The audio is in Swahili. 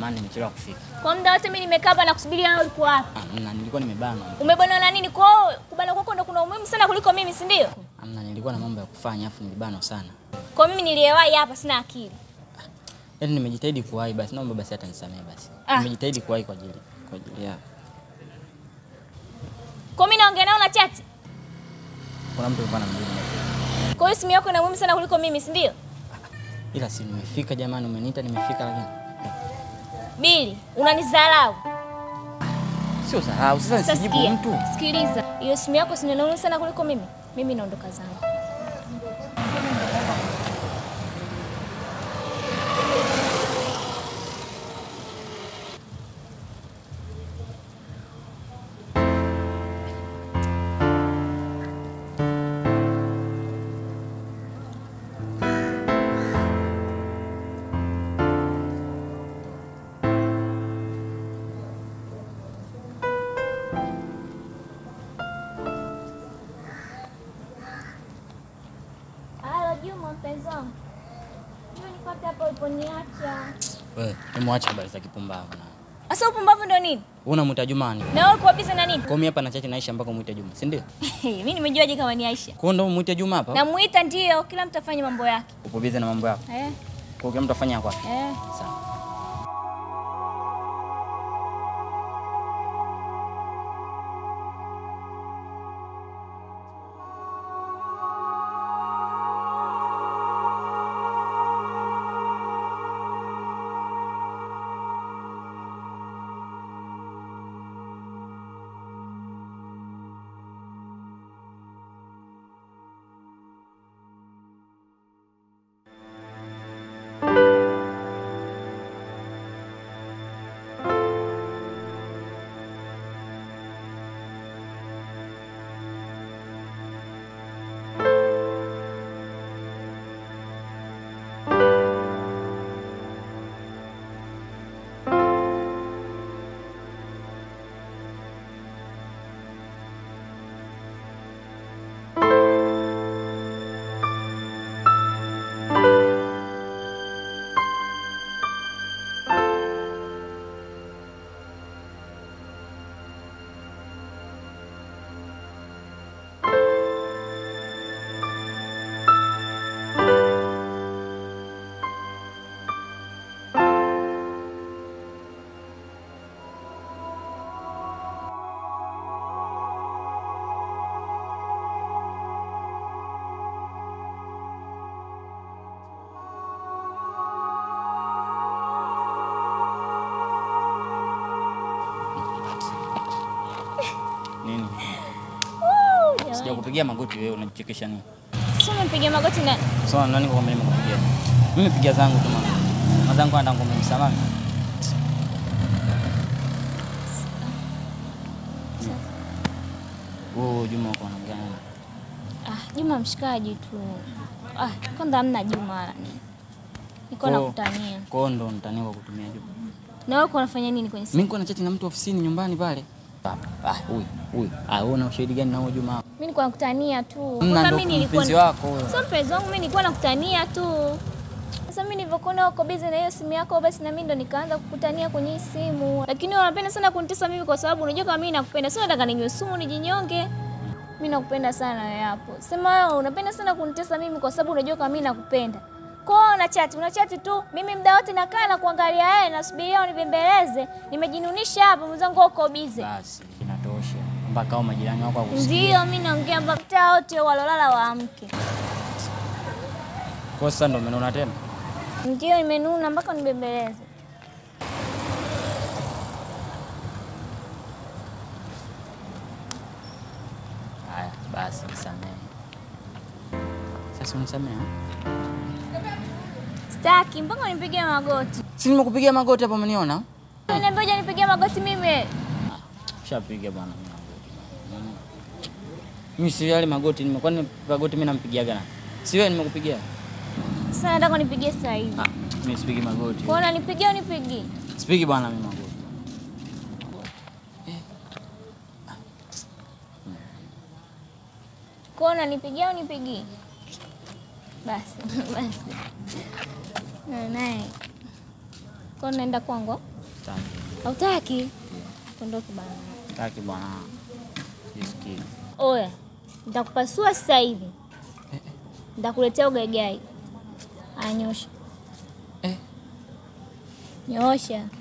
samani nimechelewa kufika. Kwa muda wote mimi nimekaa hapa na kusubiria wewe ulikuwa hapa. Amna, nilikuwa nimebanwa. Umebanwa na nini? Kwa hiyo kubanwa kwako ndo kuna umuhimu sana kuliko mimi, si ndio? Amna, nilikuwa na mambo ya kufanya afu nilibanwa sana. Kwa mimi niliyewahi hapa sina akili. Yaani nimejitahidi kuwahi basi, naomba basi hata nisamehe basi. Ah. Nimejitahidi kuwahi kwa ajili kwa ajili yako. Kwa mimi naongea nao na chati. Kuna mtu alikuwa anamjibu. Kwa hiyo simu yako ina umuhimu sana kuliko mimi, si ndio? Ila si nimefika jamani, umeniita nimefika lakini Bili, unanidharau. sio dharau. Sasa Sasa nisijibu sikia, mtu. Sikiliza. Hiyo simu yako si ina umuhimu sana kuliko mimi. Mimi naondoka zangu. Halo Juma, mpenzi wangu. Juma nipate hapo uliponiacha. Wewe, nimwache habari za kipumbavu na. Sasa upumbavu ndo nini? Unamwita Jumani. Na wewe uko busy na nini? Kwa mimi hapa na chati naisha mpaka muite Juma, si ndio? Mimi nimejuaje kama ni Aisha? Kwa hiyo ndio muite Juma hapa? Namuita ndio, kila mtu afanye mambo yake. Upo busy na mambo yako. Eh, Kwa hiyo kila mtu afanya kwake. eh. Sawa. Nini? Woo, jamani. Sijakupigia magoti wewe unajichekesha nini? Sasa umempigia magoti nani? Sawa, nani kwa mimi nimekupigia? Mimi pigia zangu tu mama. Mazangu anda ngombe msamami. Oh, Juma uko anaongea nani? Ah, Juma mshikaji tu. Ah, kwanza hamna Juma. Niko Kwa- nakutania. Kwa hiyo ndo nitania kwa kutumia Juma. Na wewe uko unafanya nini kwenye simu? Mimi niko na chati na mtu ofisini nyumbani pale. Ah, ah, huyu, huyu. Ah, wewe una ushahidi gani na huyo Juma? hapo? Mimi nilikuwa nakutania tu. Mna Kwanza ndo mimi nilikuwa mpenzi wako huyo. Sio mpenzi wangu, mimi nilikuwa nakutania tu. Sasa mimi nilivyokuona uko busy na hiyo simu yako, basi na mimi ndo nikaanza kukutania kwenye hii simu. Lakini wewe unapenda sana kunitesa mimi kwa sababu unajua kama mimi nakupenda. Sio nataka ninywe sumu nijinyonge. Mimi nakupenda sana wewe hapo. Sema wewe unapenda sana kunitesa mimi kwa sababu unajua kama mimi nakupenda. Kwa hiyo una chat, una chat tu. Mimi muda wote nakaa na kuangalia yeye nasubiria unibembeleze. Nimejinunisha hapa mwenzangu uko busy. Basi inatosha. Mpaka hao majirani wako wakusikia. Ndio mimi naongea mpaka mtaa wote walolala waamke. Kwa sasa ndo umeona tena. Ndio nimenuna mpaka unibembeleze. Haya, basi nisamehe. Sasa unisamehe. ha? Sitaki mpaka unipigie magoti. Si nimekupigia magoti hapo umeniona? Niambia je nipigie magoti mimi. Shapiga bwana mimi magoti. Mm. Mimi si yale magoti nimekuwa ni magoti mimi nampigiaga nani? Si wewe nimekupigia? Sasa nataka unipigie sasa hivi. Ah, mimi sipigi magoti. Kwa hiyo unipigie unipigie. Sipigi bwana mimi magoti. Kwa hiyo unanipigia unipigie. Basi basi. Na naye. Kwa hiyo naenda kwangu. Sitaki. Hautaki? Ondoke bana. Sitaki bwana. Sisikii. Oya, nitakupasua sasa hivi, nitakuletea ugaigai. Anyosha, Eh. nyosha.